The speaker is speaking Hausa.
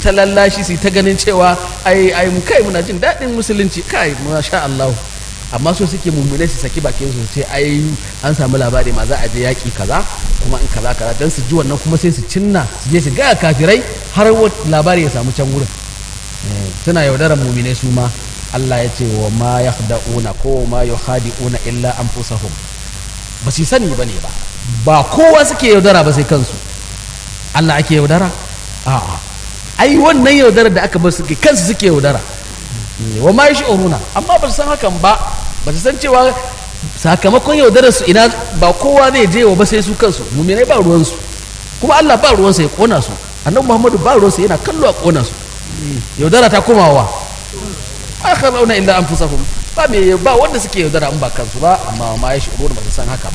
ta lallashi su yi ta ganin cewa ai ai mu kai muna jin daɗin musulunci kai masha Allah amma so suke mummune su saki bakin su ce ai an samu labari ma za a je yaƙi kaza kuma in kaza kaza dan su ji wannan kuma sai su cinna su je su ga kafirai har wa- labari ya samu can wurin Eh, suna yaudarar mumine su ma Allah ya ce wa ma yakhda'una ko ma yukhadi'una illa anfusahum ba su sani bane ba ba kowa suke yaudara ba sai kansu Allah ake yaudara a'a ai wannan yaudarar da aka bar suke kansu suke yaudara Eh, wa ma yash'uruna amma ba su san hakan ba ba su san cewa sakamakon yaudarar su ina ba kowa zai je wa ba sai su kansu muminai ba ruwansu kuma Allah ba ruwansa ya kona su annabi Muhammadu ba ruwansa yana kallo a kona su yaudara ta komawa akharuna illa anfusahum ba me ba wanda suke yaudara in ba kansu ba amma ma ya shi'uruna ba su san haka ba